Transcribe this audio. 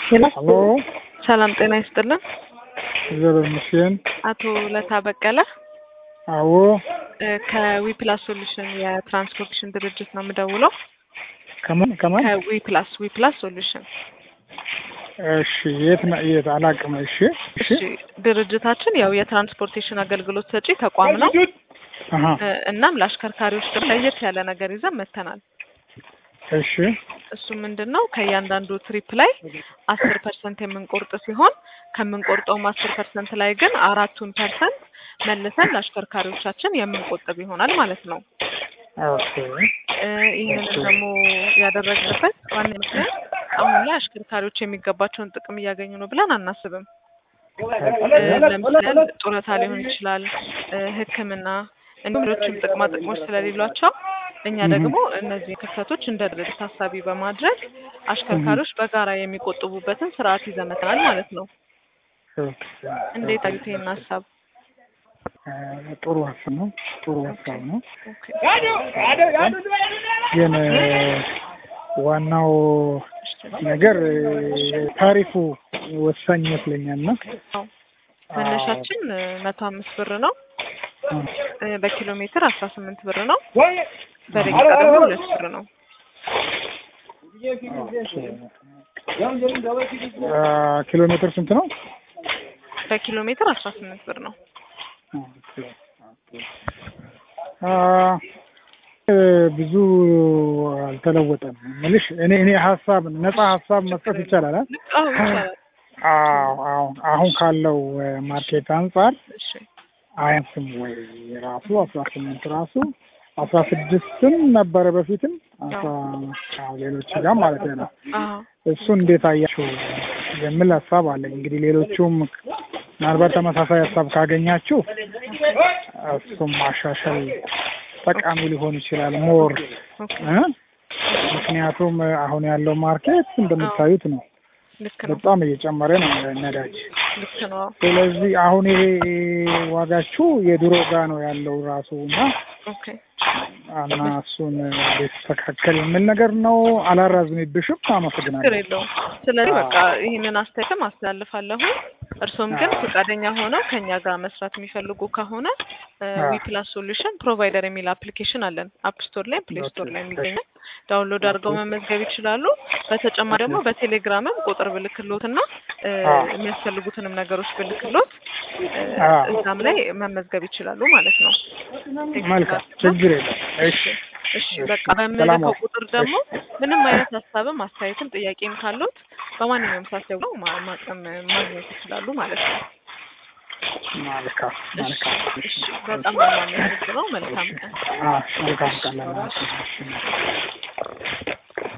ሄሎ ሰላም ጤና ይስጥልን። እግዚአብሔር ይመስገን። አቶ ለታ በቀለ አዎ ከዊፕላስ ሶሉሽን የትራንስፖርቴሽን ድርጅት ነው የምደውለው። ከማን ከማን? ከዊፕላስ ዊፕላስ ሶሉሽን። እሺ የት ነው? የት አላውቅም። እሺ እሺ እሺ ድርጅታችን ያው የትራንስፖርቴሽን አገልግሎት ሰጪ ተቋም ነው። አሀ እናም ለአሽከርካሪዎች ደግሞ ለየት ያለ ነገር ይዘን መተናል። እሺ እሱ ምንድን ነው ከእያንዳንዱ ትሪፕ ላይ አስር ፐርሰንት የምንቆርጥ ሲሆን ከምንቆርጠውም አስር ፐርሰንት ላይ ግን አራቱን ፐርሰንት መልሰን ለአሽከርካሪዎቻችን የምንቆጥብ ይሆናል ማለት ነው። ኦኬ እ ይህንን ደግሞ ያደረግንበት ዋና ምክንያት አሁን ላይ አሽከርካሪዎች የሚገባቸውን ጥቅም እያገኙ ነው ብለን አናስብም። እ ለምሳሌ ጡረታ ሊሆን ይችላል፣ እ ሕክምና እንዲሁም ሌሎችም ጥቅማ ጥቅሞች ስለሌሏቸው እኛ ደግሞ እነዚህ ክፍተቶች እንደ ድርጅት ታሳቢ በማድረግ አሽከርካሪዎች በጋራ የሚቆጥቡበትን ስርዓት ይዘመትናል ማለት ነው። ኦኬ እንዴት አዩት ይህን ሀሳብ? እ ጥሩ ሀሳብ ነው። ጥሩ ሀሳብ ነው። ኦኬ። ግን እ ዋናው ነገር እ ታሪፉ ወሳኝ ይመስለኛል እና አዎ። መነሻችን እ መቶ አምስት ብር ነው። እ በኪሎ ሜትር አስራ ስምንት ብር ነው። በደቂቃ ደግሞ ሁለት ብር ነው። አ ኪሎ ሜትር ስንት ነው? በኪሎ ሜትር አስራ ስምንት ብር ነው። አ እ ብዙ አልተለወጠም። ምልሽ እኔ እኔ ሀሳብ ነፃ ሀሳብ መስጠት ይቻላል አ? አዎ ይቻላል። አዎ አዎ አሁን ካለው እ ማርኬት አንጻር እሺ አያንስም ወይ ራሱ አስራ ስምንት ራሱ አስራ ስድስትም ነበረ በፊትም አስራ አዎ ሌሎች ጋር ማለት ነው። አዎ እሱ እንዴት አያችሁ የሚል ሀሳብ አለኝ። እንግዲህ ሌሎቹም ምናልባት ተመሳሳይ ሀሳብ ካገኛችሁ እሱም ማሻሻል ጠቃሚ ሊሆን ይችላል ሞር ኦኬ እ ምክንያቱም አሁን ያለው ማርኬት እንደምታዩት ነው፣ ልክ ነው። በጣም እየጨመረ ነው ነዳጅ። ልክ ነው። ስለዚህ አሁን ይሄ ዋጋችሁ የድሮ ጋ ነው ያለው ራሱ እና ኦኬ እና እሱን ሊስተካከል የሚል ነገር ነው። አላራዝምብሽም። ችግር አመሰግናለሁ። የለውም። ስለዚህ በቃ ይህንን አስተያየትም አስተላልፋለሁ። እርሶም ግን ፈቃደኛ ሆነው ከኛ ጋር መስራት የሚፈልጉ ከሆነ ዊፕላስ ሶሉሽን ፕሮቫይደር የሚል አፕሊኬሽን አለን። አፕ ስቶር ላይ ፕሌይ ስቶር ላይ የሚገኛል። ዳውንሎድ አድርገው መመዝገብ ይችላሉ። በተጨማሪ ደግሞ በቴሌግራምም ቁጥር ብልክሎት እና እ የሚያስፈልጉትንም ነገሮች ብልክሎት እ እዛም ላይ መመዝገብ ይችላሉ ማለት ነው። መልካም ችግር የለም። እሺ እሺ በቃ በምልከው ቁጥር ደግሞ ምንም አይነት ሀሳብም አስተያየትም ጥያቄም ካሉት በማንኛውም ሰዓት ደውለው ማ- ማቅረብ ማግኘት ይችላሉ ማለት ነው። መልካም መልካም። እሺ በጣም ነው የማመሰግነው። መልካም ቀን። አዎ መልካም ቀን ለማለት ነው።